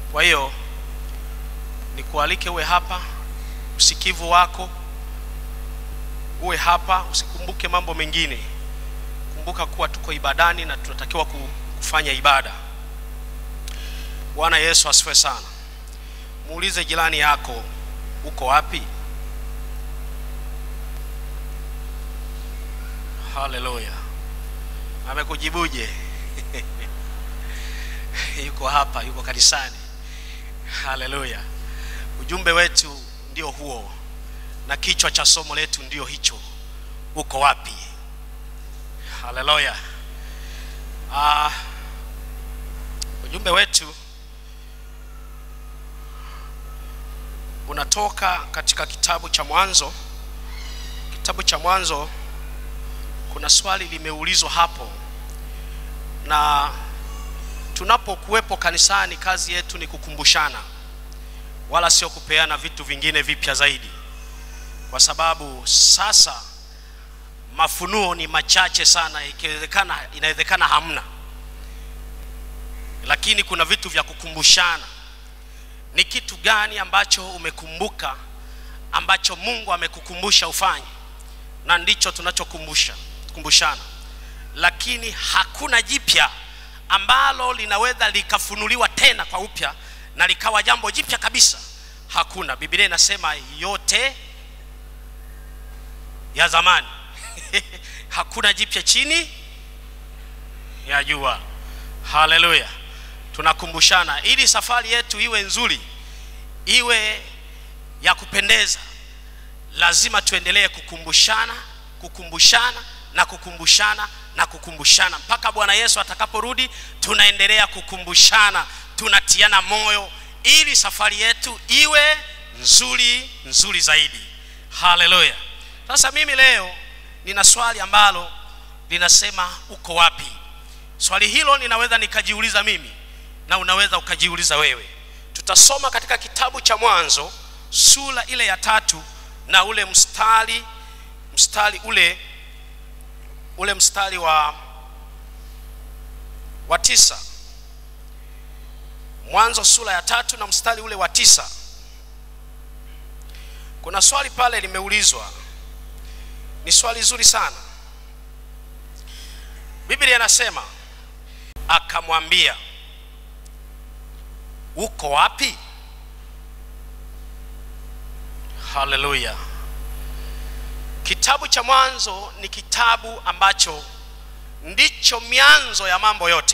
Kwa hiyo nikualike uwe hapa, usikivu wako uwe hapa, usikumbuke mambo mengine. Kumbuka kuwa tuko ibadani na tunatakiwa ku- kufanya ibada. Bwana Yesu asifiwe sana. Muulize jirani yako, uko wapi? Haleluya, amekujibuje? yuko hapa, yuko kanisani. Haleluya, ujumbe wetu ndio huo na kichwa cha somo letu ndio hicho, uko wapi? Haleluya. Ah, ujumbe wetu unatoka katika kitabu cha Mwanzo. Kitabu cha Mwanzo, kuna swali limeulizwa hapo, na tunapokuwepo kanisani, kazi yetu ni kukumbushana, wala sio kupeana vitu vingine vipya zaidi, kwa sababu sasa mafunuo ni machache sana, ikiwezekana, inawezekana hamna, lakini kuna vitu vya kukumbushana. Ni kitu gani ambacho umekumbuka ambacho Mungu amekukumbusha ufanye, na ndicho tunachokumbusha kumbushana, lakini hakuna jipya ambalo linaweza likafunuliwa tena kwa upya na likawa jambo jipya kabisa. Hakuna. Biblia inasema yote ya zamani hakuna jipya chini ya jua. Haleluya! Tunakumbushana ili safari yetu iwe nzuri, iwe ya kupendeza, lazima tuendelee kukumbushana, kukumbushana na kukumbushana na kukumbushana mpaka Bwana Yesu atakaporudi. Tunaendelea kukumbushana, tunatiana moyo ili safari yetu iwe nzuri nzuri zaidi. Haleluya! Sasa mimi leo nina swali ambalo linasema uko wapi? Swali hilo ninaweza nikajiuliza mimi na unaweza ukajiuliza wewe. Tutasoma katika kitabu cha Mwanzo sura ile ya tatu na ule mstari mstari ule ule mstari wa wa tisa. Mwanzo sura ya tatu na mstari ule wa tisa. Kuna swali pale limeulizwa, ni swali zuri sana. Biblia inasema akamwambia, uko wapi? Haleluya! Kitabu cha Mwanzo ni kitabu ambacho ndicho mianzo ya mambo yote.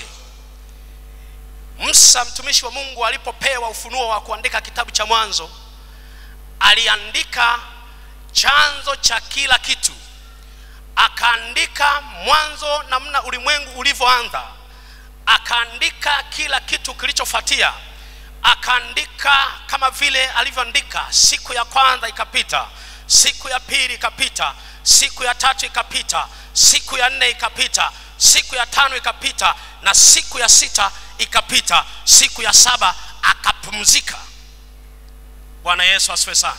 Musa mtumishi wa Mungu alipopewa ufunuo wa kuandika kitabu cha Mwanzo, aliandika chanzo cha kila kitu, akaandika mwanzo, namna ulimwengu ulivyoanza, akaandika kila kitu kilichofuatia, akaandika kama vile alivyoandika, siku ya kwanza ikapita, siku ya pili ikapita, siku ya tatu ikapita, siku ya nne ikapita, siku ya tano ikapita, na siku ya sita ikapita, siku ya saba akapumzika. Bwana Yesu asifiwe sana.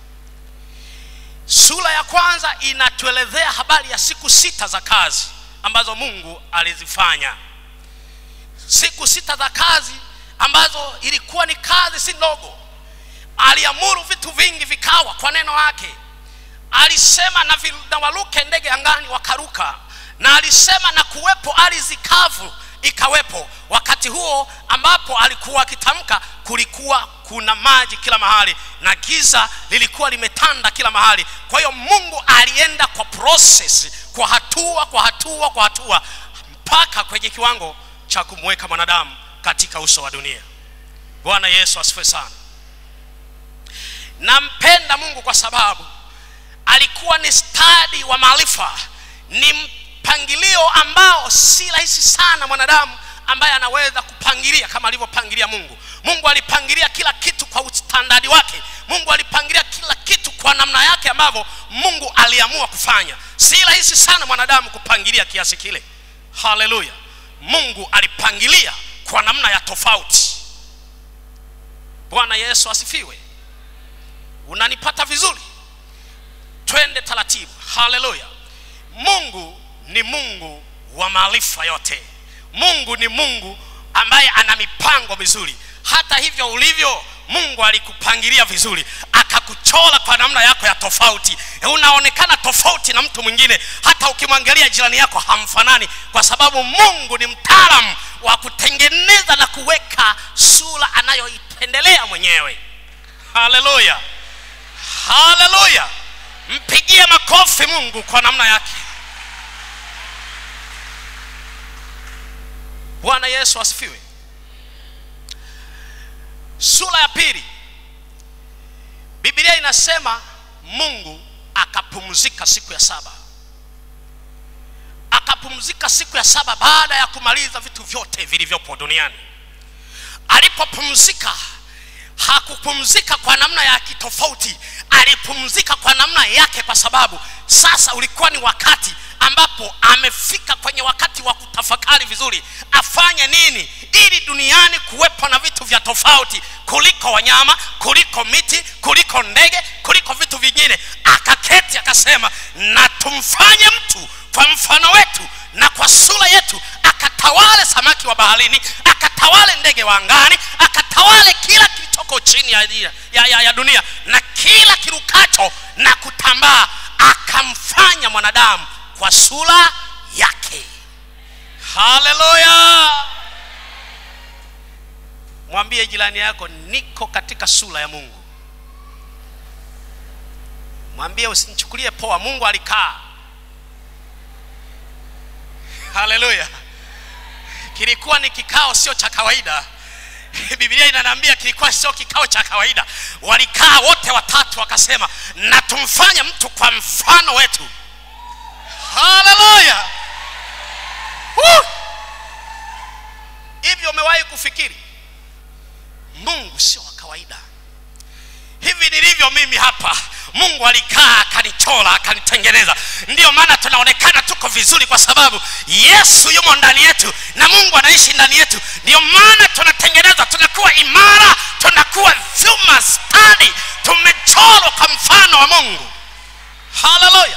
Sura ya kwanza inatuelezea habari ya siku sita za kazi ambazo Mungu alizifanya, siku sita za kazi ambazo ilikuwa ni kazi si ndogo. Aliamuru vitu vingi vikawa kwa neno lake. Alisema na, vi, na waruke ndege angani wakaruka, na alisema na kuwepo ardhi kavu ikawepo. Wakati huo ambapo alikuwa akitamka, kulikuwa kuna maji kila mahali na giza lilikuwa limetanda kila mahali. Kwa hiyo Mungu alienda kwa process, kwa hatua kwa hatua kwa hatua, mpaka kwenye kiwango cha kumweka mwanadamu katika uso wa dunia. Bwana Yesu asifiwe sana. Nampenda Mungu kwa sababu alikuwa ni stadi wa maarifa, ni mpangilio ambao si rahisi sana mwanadamu ambaye anaweza kupangilia kama alivyopangilia Mungu. Mungu alipangilia kila kitu kwa ustandadi wake. Mungu alipangilia kila kitu kwa namna yake ambavyo Mungu aliamua kufanya. Si rahisi sana mwanadamu kupangilia kiasi kile. Haleluya! Mungu alipangilia kwa namna ya tofauti. Bwana Yesu asifiwe. Unanipata vizuri? Twende taratibu. Haleluya! Mungu ni Mungu wa maarifa yote. Mungu ni Mungu ambaye ana mipango mizuri. Hata hata hivyo ulivyo mungu alikupangilia vizuri akakuchora kwa namna yako ya tofauti unaonekana tofauti na mtu mwingine hata ukimwangalia jirani yako hamfanani kwa sababu mungu ni mtaalamu wa kutengeneza na kuweka sura anayoipendelea mwenyewe haleluya haleluya mpigie makofi mungu kwa namna yake bwana yesu asifiwe sura ya pili biblia inasema mungu akapumzika siku ya saba akapumzika siku ya saba baada ya kumaliza vitu vyote vilivyopo duniani alipopumzika hakupumzika kwa namna ya kitofauti alipumzika kwa namna yake kwa sababu sasa ulikuwa ni wakati ambapo amefika kwenye wakati wa kutafakari vizuri afanye nini ili duniani kuwepo na vitu vya tofauti kuliko wanyama kuliko miti kuliko ndege kuliko vitu vingine akaketi akasema na tumfanye mtu kwa mfano wetu na kwa sura yetu akatawale samaki wa baharini akatawale ndege wa angani akatawale kila kilichoko chini ya, ya, ya, ya dunia na kila kirukacho na kutambaa akamfanya mwanadamu kwa sura yake haleluya mwambie jirani yako niko katika sura ya mungu mwambie usinichukulie poa mungu alikaa haleluya kilikuwa ni kikao sio cha kawaida biblia inaniambia kilikuwa sio kikao cha kawaida walikaa wote watatu wakasema na tumfanye mtu kwa mfano wetu haleluya hivyo umewahi kufikiri mungu sio wa kawaida hivi nilivyo mimi hapa mungu alikaa akanichora akanitengeneza ndiyo maana tunaonekana tuko vizuri kwa sababu yesu yumo ndani yetu na mungu anaishi ndani yetu ndiyo maana tunatengeneza tunakuwa imara tunakuwa vyuma stadi tumechorwa kwa mfano wa mungu haleluya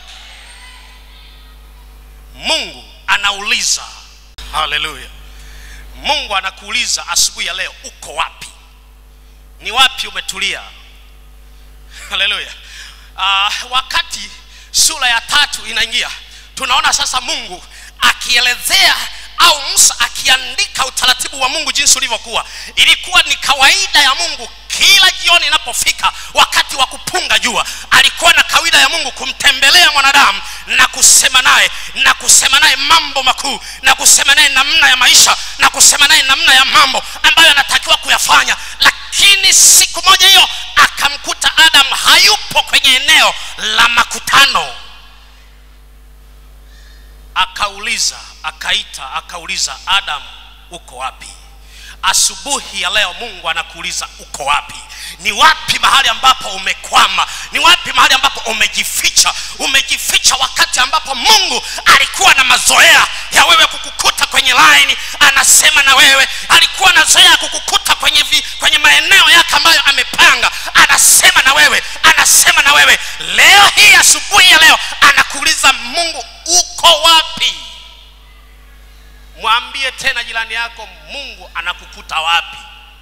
mungu anauliza haleluya mungu anakuuliza asubuhi ya leo uko wapi ni wapi umetulia haleluya uh, wakati sura ya tatu inaingia tunaona sasa mungu akielezea au musa akiandika utaratibu wa mungu jinsi ulivyokuwa ilikuwa ni kawaida ya mungu kila jioni inapofika wakati wa kupunga jua alikuwa na kawaida ya mungu kumtembelea mwanadamu na kusema naye na kusema naye mambo makuu na kusema naye namna ya maisha na kusema naye namna ya mambo ambayo anatakiwa kuyafanya lakini siku moja hiyo akamkuta adam hayupo kwenye eneo la makutano akauliza akaita akauliza adam uko wapi asubuhi ya leo mungu anakuuliza uko wapi ni wapi mahali ambapo umekwama ni wapi mahali ambapo umejificha umejificha wakati ambapo mungu alikuwa na mazoea ya wewe kukukuta kwenye laini anasema na wewe alikuwa na zoea ya kukukuta kwenye, vi, kwenye maeneo yake ambayo amepanga anasema na wewe anasema na wewe leo hii asubuhi ya leo anakuuliza mungu uko wapi mwambie tena jirani yako mungu anakukuta wapi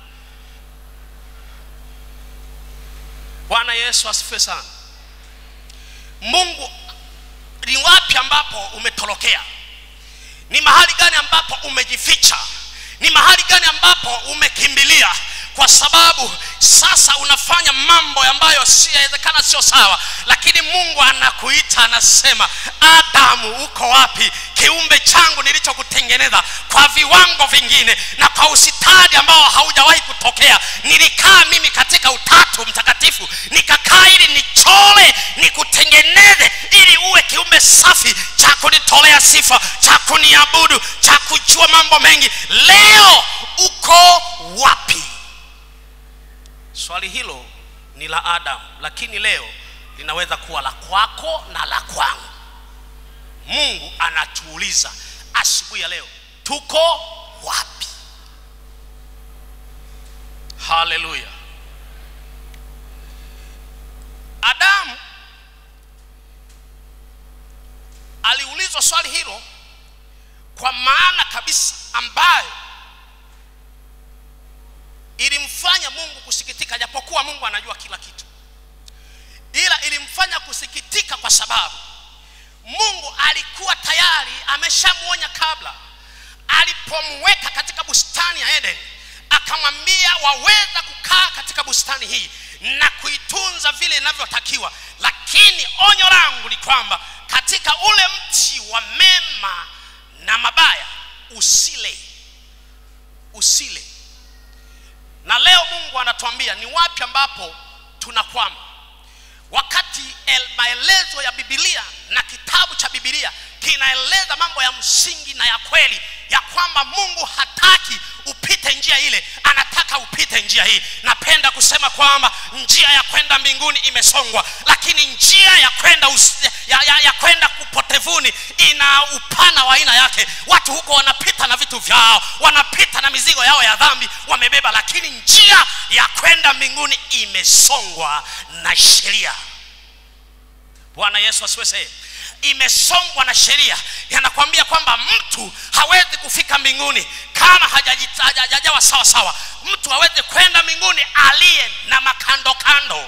bwana yesu asifiwe sana mungu ni wapi ambapo umetorokea ni mahali gani ambapo umejificha ni mahali gani ambapo umekimbilia kwa sababu sasa unafanya mambo ambayo siyawezekana sio sawa lakini mungu anakuita anasema adamu uko wapi kiumbe changu nilichokutengeneza kwa viwango vingine na kwa usitadi ambao haujawahi kutokea nilikaa mimi katika utatu mtakatifu nikakaa ili nichole nikutengeneze ili uwe kiumbe safi cha kunitolea sifa cha kuniabudu cha kujua mambo mengi leo uko wapi swali hilo ni la adamu lakini leo linaweza kuwa la kwako na la kwangu mungu anatuuliza asubuhi ya leo tuko wapi haleluya adamu aliulizwa swali hilo kwa maana kabisa ambayo mungu kusikitika japokuwa mungu anajua kila kitu ila ilimfanya kusikitika kwa sababu mungu alikuwa tayari ameshamwonya kabla alipomweka katika bustani ya eden akamwambia waweza kukaa katika bustani hii na kuitunza vile inavyotakiwa lakini onyo langu ni kwamba katika ule mti wa mema na mabaya usile usile na leo mungu anatuambia ni wapi ambapo tunakwama wakati el- maelezo ya bibilia na kitabu cha bibilia kinaeleza mambo ya msingi na ya kweli ya kwamba mungu hataki upite njia ile anataka upite njia hii napenda kusema kwamba njia ya kwenda mbinguni imesongwa lakini njia ya kwenda us- ya, ya, ya kwenda kupotevuni ina upana wa aina yake watu huko wanapita na vitu vyao wanapita na mizigo yao ya dhambi wamebeba lakini njia ya kwenda mbinguni imesongwa na sheria bwana yesu asiwe sehemu imesongwa na sheria yanakwambia kwamba mtu hawezi kufika mbinguni kama hajajita- haja- hajajawa sawa sawa mtu hawezi kwenda mbinguni aliye na makando kando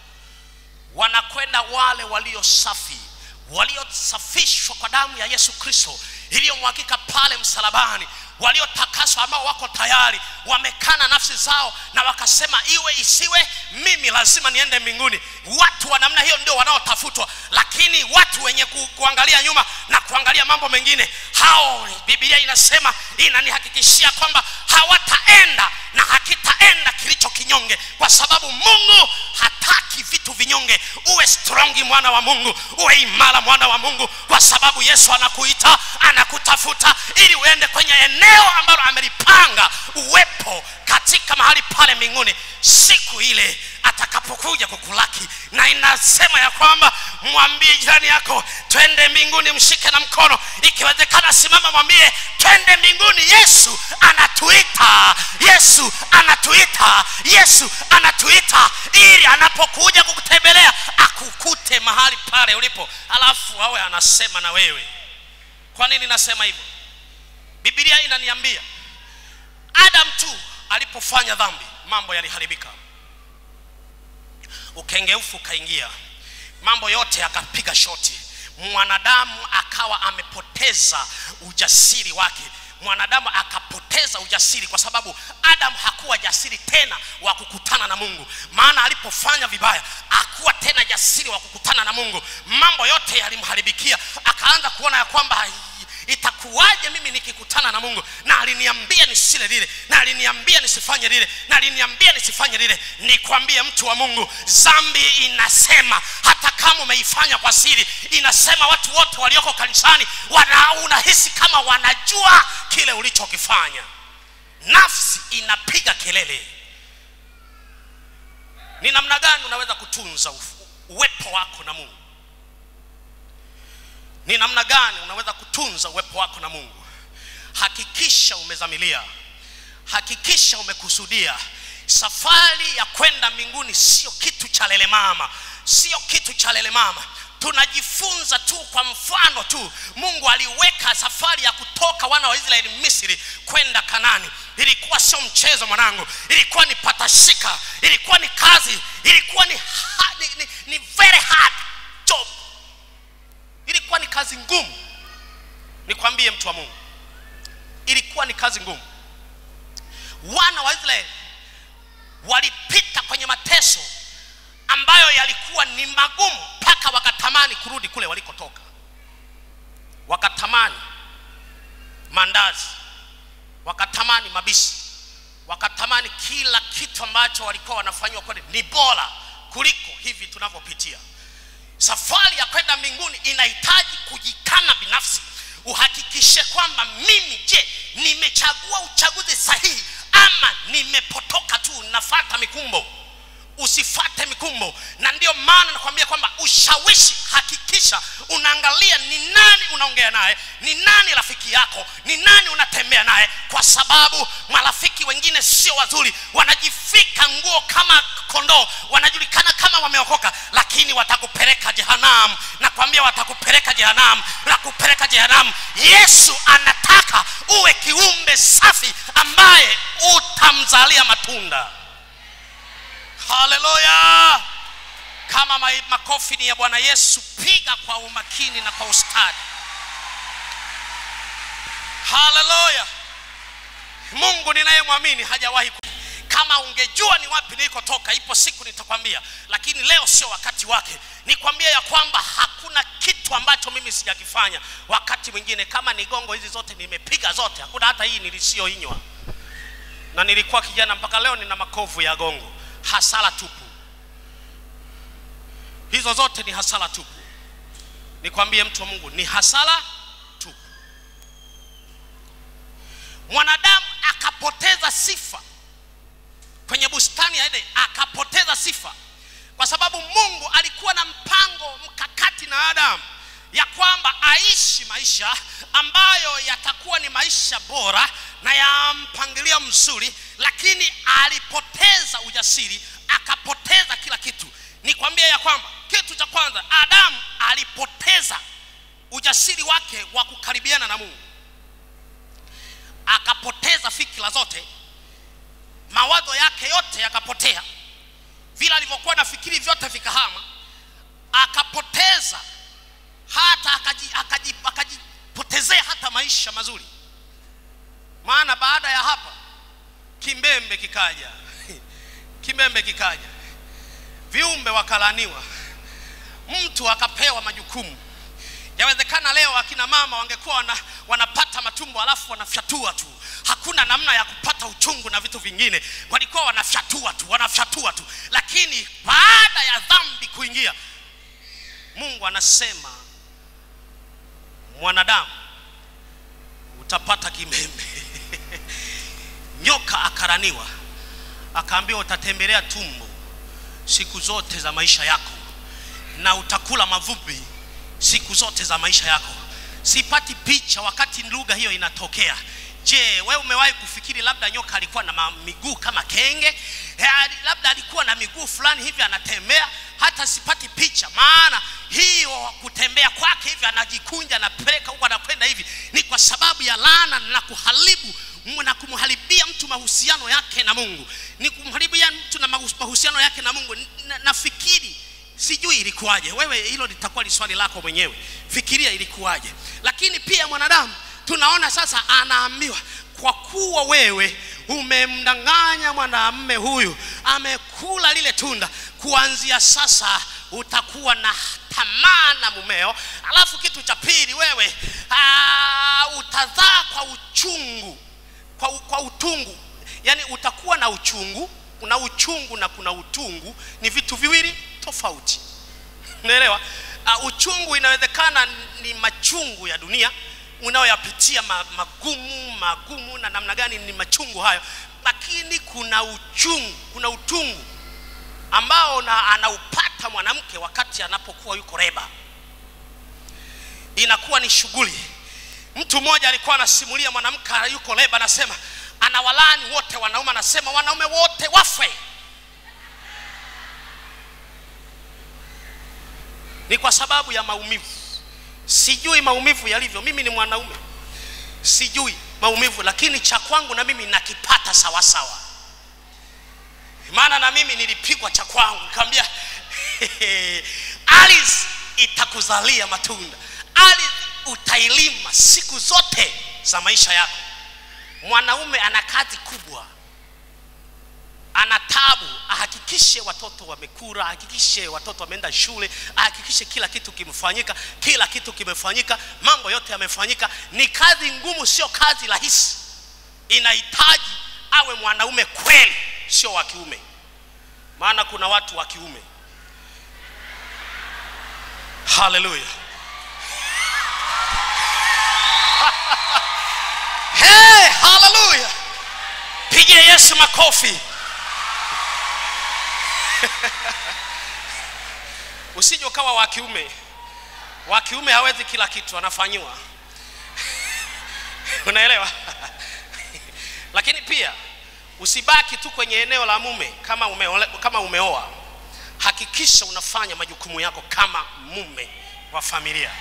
wanakwenda wale walio safi waliosafishwa kwa damu ya yesu kristo iliyomwagika pale msalabani waliotakaswa ambao wako tayari wamekana nafsi zao na wakasema iwe isiwe mimi lazima niende mbinguni watu wa namna hiyo ndio wanaotafutwa lakini watu wenye ku, kuangalia nyuma na kuangalia mambo mengine hao biblia inasema inanihakikishia kwamba hawataenda na hakitaenda kilicho kinyonge kwa sababu mungu hataki vitu vinyonge uwe strongi mwana wa mungu uwe imara mwana wa mungu kwa sababu yesu anakuita anakutafuta ili uende kwenye eneo ambalo amelipanga uwepo katika mahali pale mbinguni siku ile atakapokuja kukulaki na inasema ya kwamba mwambie jirani yako twende mbinguni mshike na mkono ikiwezekana simama mwambie twende mbinguni yesu anatuita yesu anatuita yesu anatuita ili anapokuja kukutembelea akukute mahali pale ulipo alafu awe anasema na wewe kwa nini nasema hivyo bibilia inaniambia adam tu alipofanya dhambi mambo yaliharibika ukengeufu ukaingia mambo yote yakapiga shoti mwanadamu akawa amepoteza ujasiri wake mwanadamu akapoteza ujasiri kwa sababu adam hakuwa jasiri tena wa kukutana na mungu maana alipofanya vibaya hakuwa tena jasiri wa kukutana na mungu mambo yote yalimharibikia akaanza kuona ya kwamba itakuwaje mimi nikikutana na mungu na aliniambia nisile lile na aliniambia nisifanye lile na aliniambia nisifanye lile nikwambie mtu wa mungu zambi inasema hata kama umeifanya kwa siri inasema watu wote walioko kanisani wana, unahisi kama wanajua kile ulichokifanya nafsi inapiga kelele ni namna gani unaweza kutunza ufu- uwepo wako na mungu ni namna gani unaweza kutunza uwepo wako na mungu hakikisha umezamilia hakikisha umekusudia safari ya kwenda mbinguni sio kitu cha lele mama sio kitu cha lele mama tunajifunza tu kwa mfano tu mungu aliweka safari ya kutoka wana wa israeli misri kwenda kanani ilikuwa sio mchezo mwanangu ilikuwa ni patashika ilikuwa ni kazi ilikuwa ni, ha, ni, ni, ni very hard job ilikuwa ni kazi ngumu nikwambie mtu wa mungu ilikuwa ni kazi ngumu wana wa israeli walipita kwenye mateso ambayo yalikuwa ni magumu mpaka wakatamani kurudi kule walikotoka wakatamani mandazi wakatamani mabisi wakatamani kila kitu ambacho walikuwa wanafanyiwa kweli ni bora kuliko hivi tunavyopitia safari ya kwenda mbinguni inahitaji kujikana binafsi uhakikishe kwamba mimi je nimechagua uchaguzi sahihi ama nimepotoka tu nafata mikumbo usifate mikumbo na ndio maana nakwambia kwamba ushawishi hakikisha unaangalia ni nani unaongea naye ni nani rafiki yako ni nani unatembea naye kwa sababu marafiki wengine sio wazuri wanajifika nguo kama kondoo wanajulikana kama wameokoka lakini watakupeleka jehanamu nakwambia watakupeleka jehanamu na kupeleka jehanamu yesu anataka uwe kiumbe safi ambaye utamzalia matunda haleluya kama ma- makofi ni ya bwana yesu piga kwa umakini na kwa ustadi haleluya mungu ninayemwamini hajawahi ku- kama ungejua ni wapi nilikotoka ipo siku nitakwambia lakini leo sio wakati wake nikwambia ya kwamba hakuna kitu ambacho mimi sijakifanya wakati mwingine kama ni gongo hizi zote nimepiga zote hakuna hata hii nilisioinywa na nilikuwa kijana mpaka leo nina makovu ya gongo hasara tupu hizo zote ni hasara tupu nikwambie mtu wa mungu ni hasara tupu mwanadamu akapoteza sifa kwenye bustani ya Eden akapoteza sifa kwa sababu Mungu alikuwa na mpango mkakati na Adamu ya kwamba aishi maisha ambayo yatakuwa ni maisha bora na ya mpangilio mzuri, lakini alipoteza ujasiri, akapoteza kila kitu. Nikwambie ya kwamba kitu cha kwanza, Adamu alipoteza ujasiri wake wa kukaribiana na Mungu, akapoteza fikira zote mawazo yake yote yakapotea, vile alivyokuwa nafikiri vyote vikahama, akapoteza hata akaji- akaji- akajipotezea hata maisha mazuri. Maana baada ya hapa kimbembe kikaja, kimbembe kikaja, viumbe wakalaniwa, mtu akapewa majukumu. Yawezekana leo akina mama wangekuwa wana, wanapata matumbo alafu wanafyatua tu, hakuna namna ya kupata uchungu na vitu vingine, walikuwa wanafyatua tu, wanafyatua tu. Lakini baada ya dhambi kuingia, Mungu anasema mwanadamu utapata kimembe. Nyoka akaraniwa, akaambiwa utatembelea tumbo siku zote za maisha yako na utakula mavumbi siku zote za maisha yako. Sipati picha wakati lugha hiyo inatokea. Je, wewe umewahi kufikiri labda nyoka alikuwa na ma- miguu kama kenge? Eh, labda alikuwa na miguu fulani hivi anatembea? Hata sipati picha, maana hiyo kutembea kwake hivi anajikunja, anapeleka huko, anakwenda hivi, ni kwa sababu ya laana na kuharibu na kumharibia mtu mahusiano yake na Mungu, ni kumharibia mtu na mahu- mahusiano yake na Mungu. Na- Nafikiri sijui ilikuwaje. Wewe hilo litakuwa ni swali lako mwenyewe, fikiria ilikuwaje. Lakini pia mwanadamu tunaona sasa anaambiwa, kwa kuwa wewe umemdanganya mwanamume huyu, amekula lile tunda, kuanzia sasa utakuwa na tamaa na mumeo. Alafu kitu cha pili, wewe aa, utazaa kwa uchungu kwa, u- kwa utungu, yaani utakuwa na uchungu. Kuna uchungu na kuna utungu, ni vitu viwili tofauti. Unaelewa? Uh, uchungu inawezekana ni machungu ya dunia unayoyapitia ma, magumu magumu, na namna gani ni machungu hayo, lakini kuna uchungu, kuna utungu ambao na, anaupata mwanamke wakati anapokuwa yuko reba, inakuwa ni shughuli. Mtu mmoja alikuwa anasimulia mwanamke yuko leba, anasema anawalani wote wanaume, anasema wanaume wote wafe. Ni kwa sababu ya maumivu. Sijui maumivu yalivyo, mimi ni mwanaume, sijui maumivu, lakini cha kwangu na mimi nakipata sawa sawa, maana na mimi nilipigwa cha kwangu, nikamwambia ardhi itakuzalia matunda, ardhi utailima siku zote za maisha yako. Mwanaume ana kazi kubwa, ana tabu, ahakikishe watoto wamekula, ahakikishe watoto wameenda shule, ahakikishe kila kitu kimefanyika, kila kitu kimefanyika, mambo yote yamefanyika. Ni kazi ngumu, sio kazi rahisi. Inahitaji awe mwanaume kweli, sio wa kiume, maana kuna watu wa kiume. Haleluya! Hey, haleluya! Pigie Yesu makofi. Usije ukawa wa kiume. Wa kiume hawezi kila kitu, anafanyiwa. Unaelewa? Lakini pia usibaki tu kwenye eneo la mume kama umeole, kama umeoa. Hakikisha unafanya majukumu yako kama mume wa familia.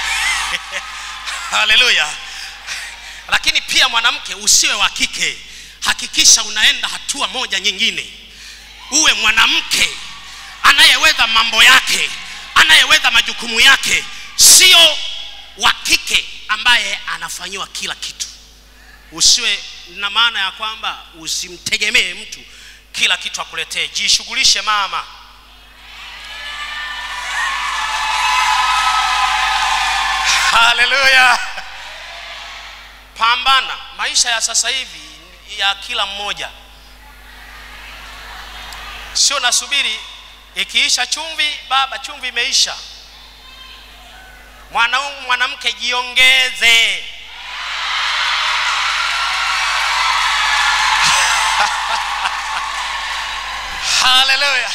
Haleluya! Lakini pia mwanamke usiwe wa kike. hakikisha unaenda hatua moja nyingine uwe mwanamke anayeweza mambo yake anayeweza majukumu yake sio wa kike ambaye anafanyiwa kila kitu usiwe na maana ya kwamba usimtegemee mtu kila kitu akuletee jishughulishe mama haleluya pambana maisha ya sasa hivi ya kila mmoja sio nasubiri ikiisha chumvi baba chumvi imeisha mwanaume mwanamke jiongeze haleluya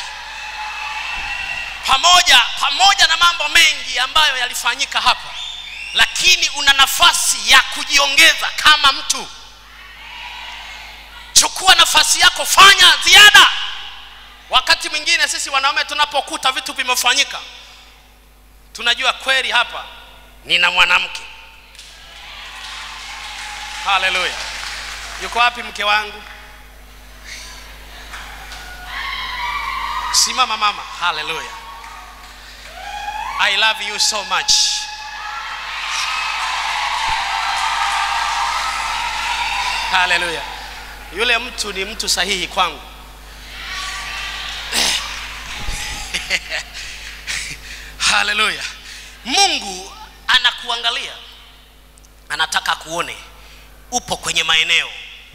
pamoja pamoja na mambo mengi ambayo yalifanyika hapa lakini una nafasi ya kujiongeza kama mtu chukua nafasi yako fanya ziada wakati mwingine sisi wanaume tunapokuta vitu vimefanyika tunajua kweli hapa nina mwanamke haleluya yuko wapi mke wangu simama mama haleluya i love you so much haleluya yule mtu ni mtu sahihi kwangu haleluya mungu anakuangalia anataka kuone upo kwenye maeneo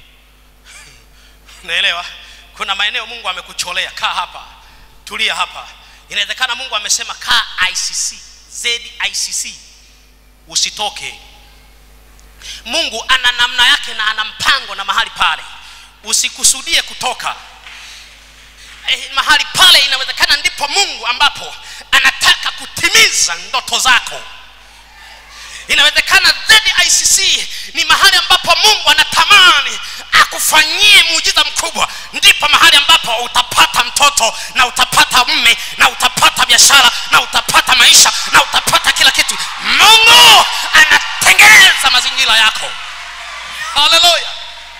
naelewa kuna maeneo mungu amekucholea kaa hapa tulia hapa inawezekana mungu amesema kaa icc zicc usitoke mungu ana namna yake na ana mpango na mahali pale usikusudie kutoka eh, mahali pale inawezekana ndipo mungu ambapo anataka kutimiza ndoto zako inawezekana zicc ni mahali ambapo mungu anatamani akufanyie muujiza mkubwa ndipo mahali ambapo utapata mtoto na utapata mme na utapata biashara na utapata maisha na utapata kila kitu mungu anatengeneza mazingira yako haleluya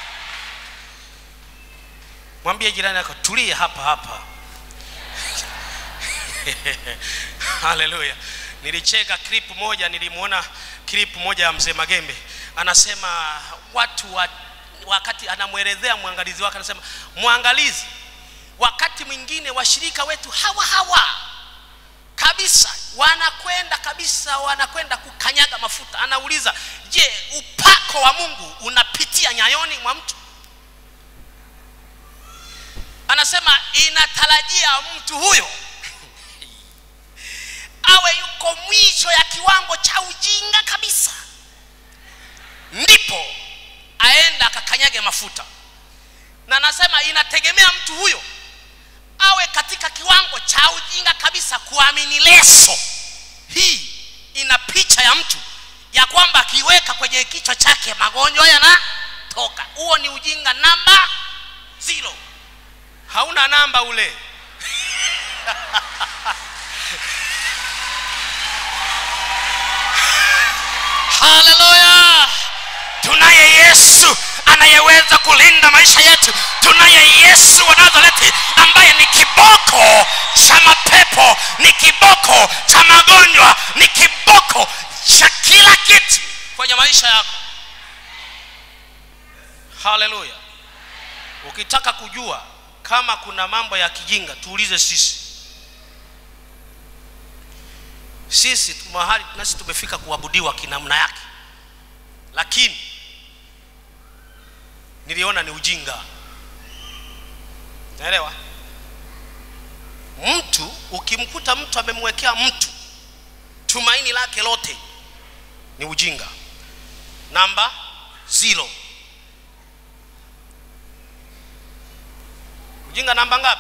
mwambie jirani yako tulie hapa hapa haleluya nilicheka clip moja nilimwona clip moja ya mzee magembe anasema watu wa, wakati anamwelezea mwangalizi wake anasema mwangalizi wakati mwingine washirika wetu hawa hawa kabisa wanakwenda kabisa wanakwenda kukanyaga mafuta anauliza je upako wa mungu unapitia nyayoni mwa mtu anasema inatarajia mtu huyo awe yuko mwisho ya kiwango cha ujinga kabisa ndipo aenda akakanyage mafuta na anasema inategemea mtu huyo awe katika kiwango cha ujinga kabisa kuamini leso hii ina picha ya mtu ya kwamba akiweka kwenye kichwa chake magonjwa yanatoka huo ni ujinga namba zero hauna namba ule haleluya tunaye yesu anayeweza kulinda maisha yetu tunaye yesu wa nazareti ambaye ni kiboko cha mapepo ni kiboko cha magonjwa ni kiboko cha kila kitu kwenye maisha yako haleluya ukitaka kujua kama kuna mambo ya kijinga tuulize sisi sisi tu- mahali nasi tumefika kuabudiwa kinamna yake lakini niliona ni ujinga naelewa mtu ukimkuta mtu amemwekea mtu tumaini lake lote ni ujinga namba zero ujinga namba ngapi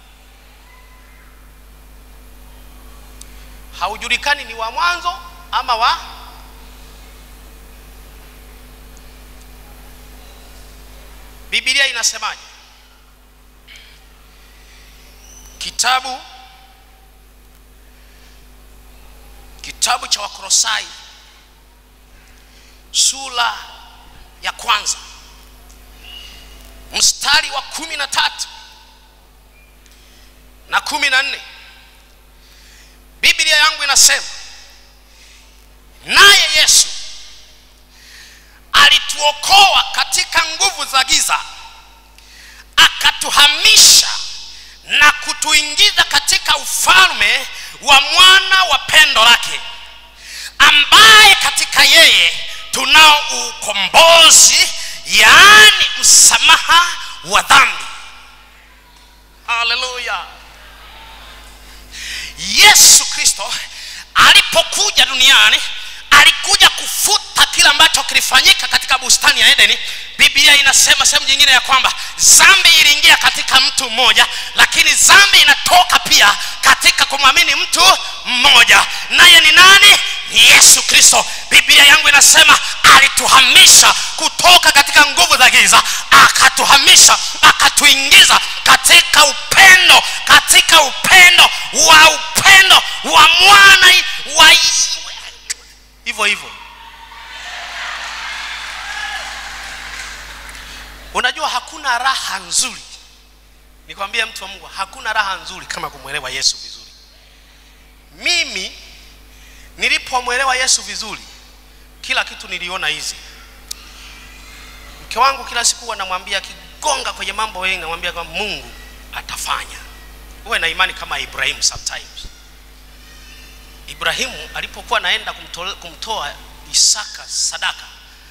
haujulikani ni wa mwanzo ama wa bibilia inasemaje kitabu kitabu cha wakorosai sura ya kwanza mstari wa kumi na tatu na kumi na nne biblia yangu inasema naye yesu alituokoa katika nguvu za giza akatuhamisha na kutuingiza katika ufalme wa mwana wa pendo lake ambaye katika yeye tunao ukombozi yaani msamaha wa dhambi haleluya yesu kristo alipokuja duniani alikuja kufuta kile ambacho kilifanyika katika bustani ya edeni biblia inasema sehemu nyingine ya kwamba zambi iliingia katika mtu mmoja lakini zambi inatoka pia katika kumwamini mtu mmoja naye ni nani ni yesu kristo biblia yangu inasema alituhamisha kutoka katika nguvu za giza akatuhamisha akatuingiza katika upendo katika upendo wa upendo wa mwana wa hivyo hivyo unajua hakuna raha nzuri nikwambia mtu wa mungu hakuna raha nzuri kama kumwelewa yesu vizuri mimi nilipomwelewa yesu vizuri kila kitu niliona hizi mke wangu kila siku anamwambia akigonga kwenye mambo mengi namwambia kwamba mungu atafanya uwe na imani kama ibrahimu sometimes ibrahimu alipokuwa anaenda kumtoa, kumtoa isaka sadaka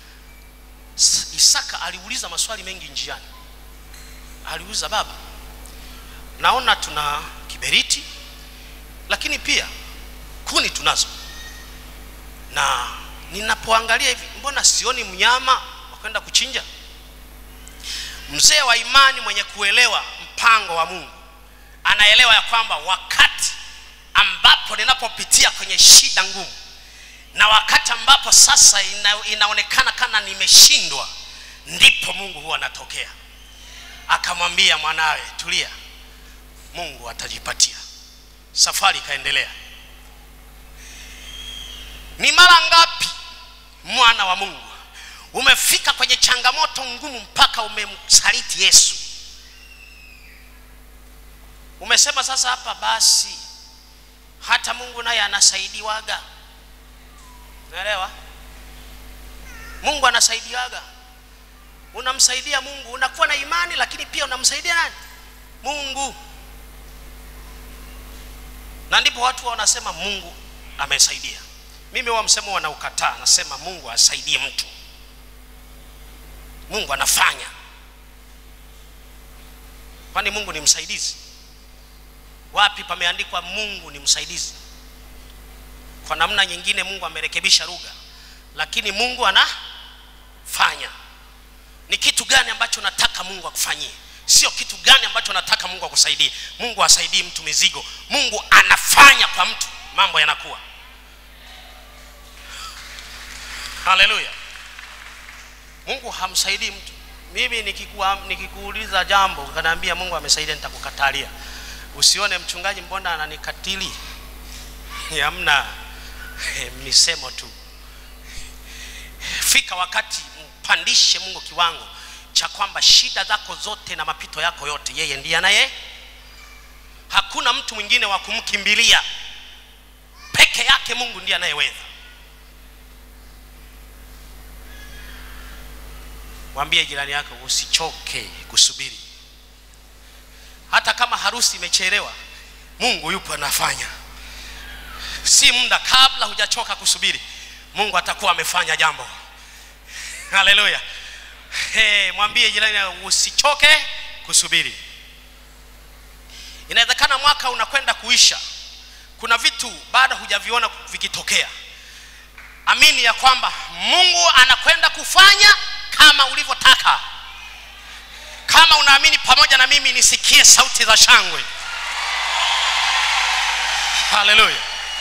isaka aliuliza maswali mengi njiani aliuliza baba naona tuna kiberiti lakini pia kuni tunazo na ninapoangalia hivi mbona sioni mnyama wa kwenda kuchinja mzee wa imani mwenye kuelewa mpango wa mungu anaelewa ya kwamba wakati ambapo ninapopitia kwenye shida ngumu na wakati ambapo sasa ina, inaonekana kana nimeshindwa ndipo mungu huwa anatokea akamwambia mwanawe tulia mungu atajipatia safari ikaendelea ni mara ngapi mwana wa mungu umefika kwenye changamoto ngumu mpaka umemsaliti yesu umesema sasa hapa basi hata mungu naye anasaidiwaga naelewa mungu anasaidiwaga unamsaidia mungu unakuwa na imani lakini pia unamsaidia nani mungu na ndipo watu wanasema mungu amesaidia mimi huwa msemo wanaukataa nasema mungu asaidie mtu mungu anafanya kwani mungu ni msaidizi wapi pameandikwa mungu ni msaidizi kwa namna nyingine mungu amerekebisha lugha lakini mungu anafanya ni kitu gani ambacho nataka mungu akufanyie sio kitu gani ambacho nataka mungu akusaidie mungu asaidii mtu mizigo mungu anafanya kwa mtu mambo yanakuwa haleluya mungu hamsaidii mtu mimi nikikuwa, nikikuuliza jambo ukanaambia mungu amesaidia nitakukatalia usione mchungaji mbona ananikatili hamna misemo tu fika wakati mpandishe mungu kiwango cha kwamba shida zako zote na mapito yako yote yeye ndiye anaye hakuna mtu mwingine wa kumkimbilia peke yake mungu ndiye anayeweza mwambie jirani yako usichoke kusubiri hata kama harusi imechelewa mungu yupo anafanya si muda kabla hujachoka kusubiri mungu atakuwa amefanya jambo haleluya hey, mwambie jirani usichoke kusubiri inawezekana mwaka unakwenda kuisha kuna vitu bado hujaviona vikitokea amini ya kwamba mungu anakwenda kufanya kama ulivyotaka kama unaamini pamoja na mimi nisikie sauti za shangwe haleluya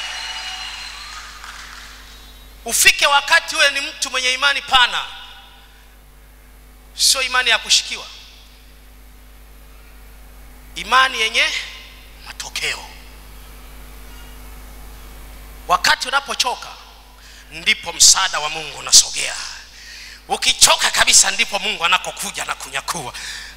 ufike wakati wewe ni mtu mwenye imani pana sio imani ya kushikiwa imani yenye matokeo wakati unapochoka ndipo msaada wa mungu unasogea ukichoka kabisa ndipo mungu anakokuja na kunyakua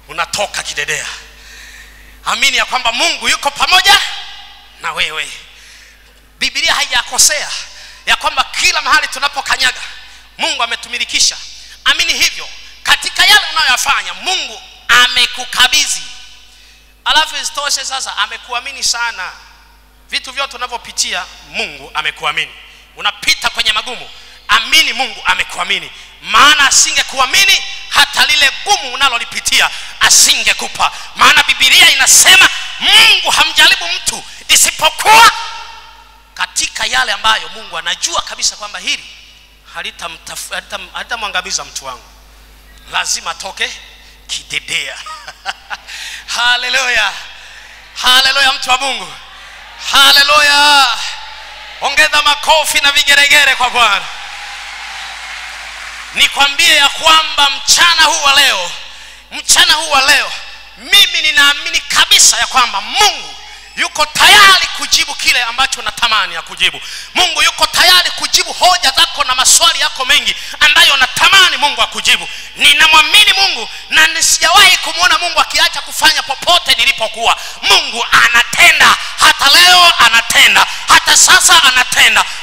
unatoka kidedea amini ya kwamba mungu yuko pamoja na wewe bibilia haijakosea ya kwamba kila mahali tunapokanyaga mungu ametumilikisha amini hivyo katika yale unayoyafanya mungu amekukabidhi alafu isitoshe sasa amekuamini sana vitu vyote unavyopitia mungu amekuamini unapita kwenye magumu amini mungu amekuamini maana asingekuamini hata lile gumu unalolipitia asingekupa maana bibilia inasema mungu hamjaribu mtu isipokuwa katika yale ambayo mungu anajua kabisa kwamba hili halitamtaf- halitam- halitamwangamiza mtu wangu lazima atoke kidedea haleluya haleluya mtu wa mungu haleluya ongeza makofi na vigeregere kwa bwana nikwambie ya kwamba mchana huu wa leo mchana huu wa leo mimi ninaamini kabisa ya kwamba mungu yuko tayari kujibu kile ambacho natamani ya kujibu mungu yuko tayari kujibu hoja zako na maswali yako mengi ambayo natamani mungu akujibu ninamwamini mungu na nisijawahi kumwona mungu akiacha kufanya popote nilipokuwa mungu anatenda hata leo anatenda hata sasa anatenda